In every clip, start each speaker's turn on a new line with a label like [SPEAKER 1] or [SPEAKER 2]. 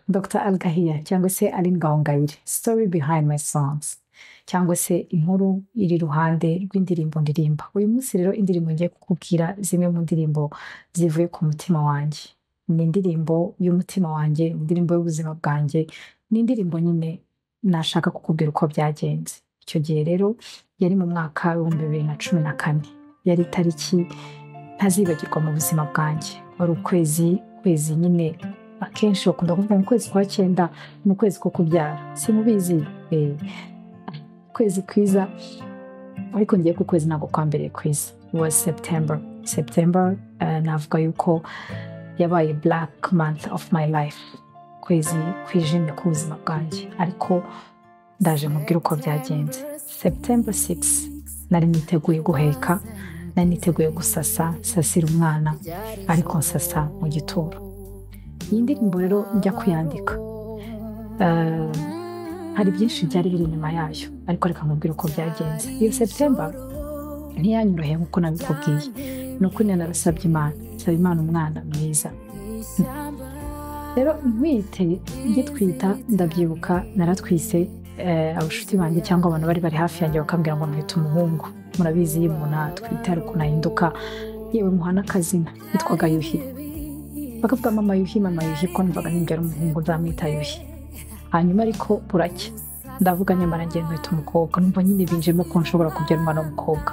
[SPEAKER 1] Dr Algahia cyangwa se Aline Gahongayire story behind my songs cyangwa se inkuru iri iruhande rw'indirimbo ndirimba uyu munsi rero indirimbo ngiye kukubwira zimwe mu ndirimbo zivuye ku mutima wanjye ni indirimbo y'umutima wanjye indirimbo y'ubuzima bwanjye ni indirimbo nyine nashaka kukubwira uko byagenze icyo gihe rero yari mu mwaka w'ibihumbi bibiri na cumi na kane yari itariki ntazibagirwa mu buzima bwanjye wari ukwezi ukwezi nyine akenshi bakunda kuvuga mu kwezi kwa cyenda mu kwezi ko kubyara simubizi ukwezi kwiza ariko ngiye ku kwezi ntabwo kwa mbere kwiza was september september eh, navuga yuko yabaye black month of my life ukwezi kwijimye k'ubuzima bwanjye ariko ndaje mubwire uko byagenze september 6 nari niteguye guheka nari niteguye gusasa sasira umwana ariko nsasa mu gituro iyi ndirimbo rero njya kuyandika Eh, hari byinshi byari biri inyuma yayo ariko reka nkubwire uko byagenze iyo septemba ntiyanyoroheye nk'uko nabikubwiye ni ukuri narasabye imana nsaba imana umwana mwiza rero ntwite ngitwita ndabyibuka naratwise eh, abashuti banjye cyangwa abantu bari bari hafi yanjye bakambwira ngo ntwite umuhungu murabizi iyo umuntu atwite hari ukuntu ahinduka yewe muha n'akazina yitwaga yuhi bakavuga mama yuhi mama yuhi ko numvaga nimba ari umuhungu nzamwita yuhi hanyuma ariko buracya ndavuga nyamara ngiye nkita umukobwa numva nyine binjemo ko nshobora kubyara umwana w'umukobwa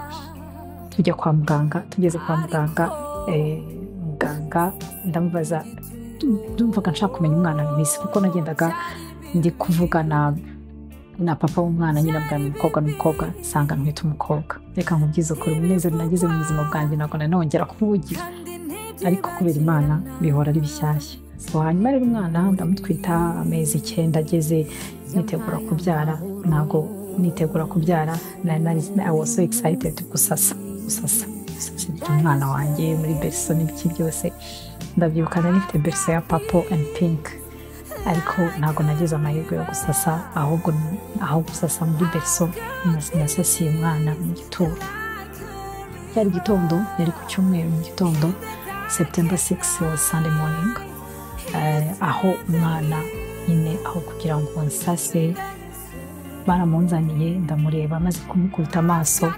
[SPEAKER 1] tujya kwa muganga tugeze kwa muganga eh, muganga ndamubaza "Du- ndumvaga nshaka kumenya umwana mwiza kuko nagendaga ndi kuvugana na papa w'umwana nyine abwira ni umukobwa ni umukobwa nsanga ntwita umukobwa reka nkubwize ukuri umunezero nagize mu buzima bwanjye ntabwo nanongera kuwugira ariko kubera imana bihora ari bishyashya so hanyuma rero umwana ndamutwita amezi icyenda ageze nitegura kubyara ntabwo nitegura kubyara nari nari- I was so excited gusasa gusasa gusasirira umwana wanjye muri beriso n'ibiki byose ndabyibuka nari nifite beriso ya papo and pink ariko ntabwo nagize amahirwe yo gusasa ahubwo aho gusasa muri beriso nasasiye umwana mu gituro cyari igitondo yari ku cyumweru mu gitondo september 6 was sunday morning Eh, aho umwana nyine aho kugira ngo nsase baramunzaniye ndamureba maze kumukubita amaso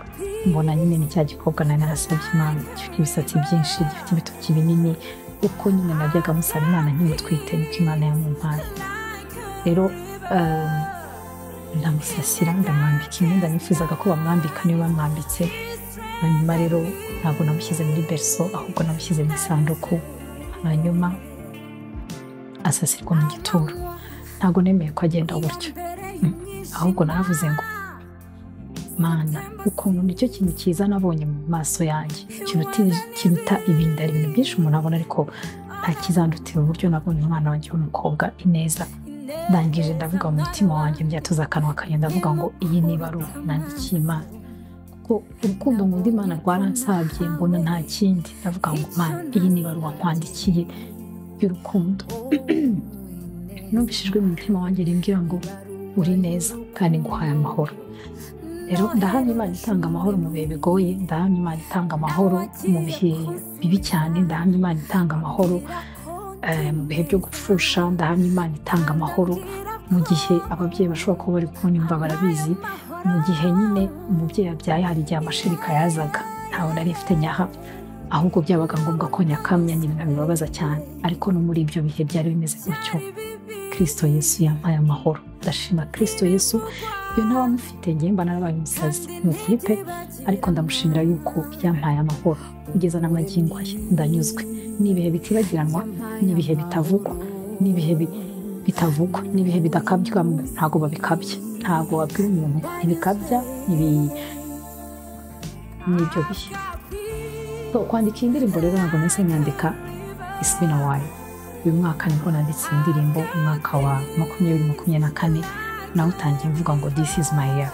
[SPEAKER 1] mbona nyine ni cya gikobwa nari narasabye imana gifite ibisatsi byinshi gifite ibitoki binini uko nyine najyaga musaba imana nkimutwite niko imana yamumpaye rero eh, ndamusasira ndamwambika imyenda nifuzaga ko bamwambika niyo bamwambitse hanyuma rero ntabwo namushyize muri beriso ahubwo namushyize mu isanduku hanyuma asasirwa mu gituro ntabwo nemeye ko agenda gutyo Mm. ahubwo naravuze ngo mana ukuntu nicyo kintu cyiza nabonye mu maso yanjye kiruta kiruta ibindi hari ibintu byinshi umuntu abona ariko nta kizandutira uburyo nabonye umwana wanjye w'umukobwa ineza ndangije ndavuga mu mutima wanjye mbyatuza akanwa kanjye ndavuga ngo iyi niba ari nandikiye imana kuko urukundo nkunda imana rwaransabye mbona nta kindi ndavuga ngo mana iyi niba ari uwankwandikiye y'urukundo numvishijwe mu mutima wanjye rimbwira ngo uri neza kandi nguhaye amahoro rero ndahamya imana itanga amahoro mu bihe bigoye ndahamya imana itanga amahoro mu bihe bibi cyane ndahamya imana itanga amahoro eh, mu bihe byo gupfusha ndahamya imana itanga amahoro mu gihe ababyeyi bashobora kuba bari kunyumva barabizi mu gihe nyine umubyeyi abyaye hari igihe amashereka yazaga ntawe nari mfite nyaha ahubwo byabaga ngombwa ko nyakamya nyine bibabaza cyane ariko no muri ibyo bihe byari bimeze gutyo kristo yesu yampaye amahoro ndashima kristo yesu iyo ntabamufite ngewe mba narabaye umusazi mu kipe ariko ndamushimira yuko yampaye amahoro kugeza n'amagingo ye ndanyuzwe ni ibihe bitibagiranwa ni ibihe bitavugwa ni ibihe bi- bitavugwa ni ibihe bidakabya ntabwo babikabya ntabwo wabwira umuntu ntibikabya ibi ni ibyo bihe So, kwandika iyi ndirimbo rero ntabwo nahise nyandika it's been a while uyu mwaka nibwo nanditse iyi ndirimbo umwaka wa makumyabiri makumyabiri na kane nawe utangiye mvuga ngo this is my year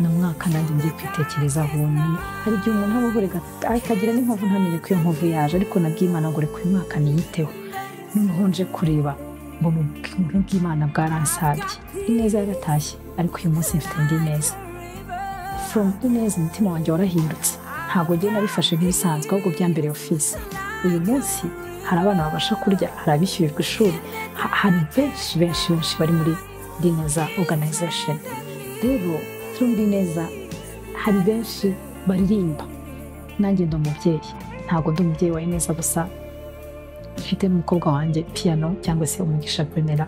[SPEAKER 1] ni umwaka nanjye ngiye kwitekerezaho ubumenyi hari igihe umuntu aba ahorega akagira n'inkovu ntamenye ko iyo nkovu yaje ariko nabwiye Imana ngo reka uyu mwaka niyiteho noneho nje kureba ngo ni ubuntu bw'imana bwaransabye ineza yaratashye ariko uyu munsi mfite indi neza from ineza umutima wanjye warahindutse ntabwo njye nabifashe nk'ibisanzwe ahubwo byambereye ofisi uyu munsi hari abana babasha kurya hari abishyurirwa ishuri ha- hari benshi benshi benshi bari muri dineza organization rero turi muri neza hari benshi baririmba nanjye ndi umubyeyi ntabwo ndi umubyeyi wa neza gusa mfite n'umukobwa wanjye piano cyangwa se umugisha pemera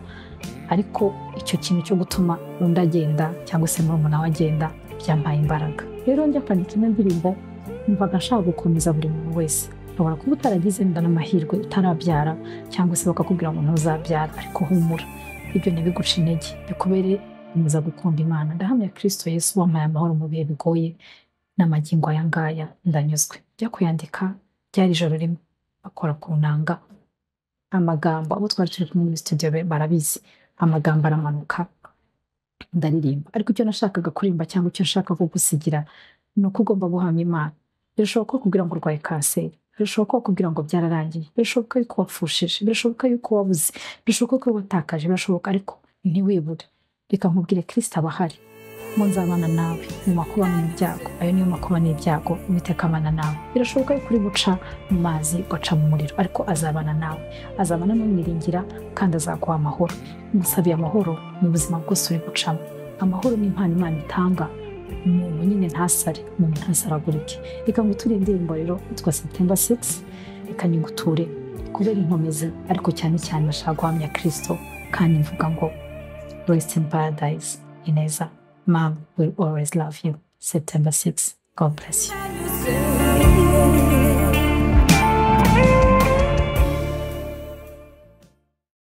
[SPEAKER 1] ariko icyo kintu cyo gutuma undi agenda cyangwa se murumuna we agenda byampaye imbaraga rero njya kwandika ino ndirimbo mvaga nshaka gukomeza buri muntu wese ushobora kuba utaragize wenda n'amahirwe utarabyara cyangwa se bakakubwira ngo ntuzabyara ariko humura ibyo ntibiguce intege bikubere gukomeza gukunda imana ndahamya kirisito yesu wampaye amahoro mu bihe bigoye n'amagingo aya ngaya ndanyuzwe njya kuyandika ryari ijoro rimwe bakora ku nanga amagambo abo twari turi kumwe muri studio be barabizi amagambo aramanuka ndaririmba ariko icyo nashakaga kuririmba cyangwa icyo nshaka kugusigira ni uko ugomba guhamya imana birashoboka ko kubwira ngo urwaye kanseri birashoboka ko kubwira ngo byararangiye birashoboka yuko wapfushije birashoboka yuko wabuze birashoboka ko watakaje birashoboka ariko ntiwibure reka nkubwire kirisita aba ahari mu nzabana nawe mu makuba no mu byago ayo niyo makuba n'ibyago uwiteka abana nawe birashoboka yuko uri guca mu mazi ugaca mu muriro ariko azabana nawe azabana n'umwiringira kandi azaguha amahoro musabiye amahoro mu buzima bwose uri gucamo amahoro ni impano imana itanga umuntu nyine ntasare umuntu ntasaragurike reka ngo turi indirimbo rero yitwa septemba 6 reka nyiguture kubera inkomezi ariko cyane cyane nashaka guhamya kirisito kandi mvuga ngo rest in paradise ineza mom will always love you september 6 god bless you
[SPEAKER 2] you say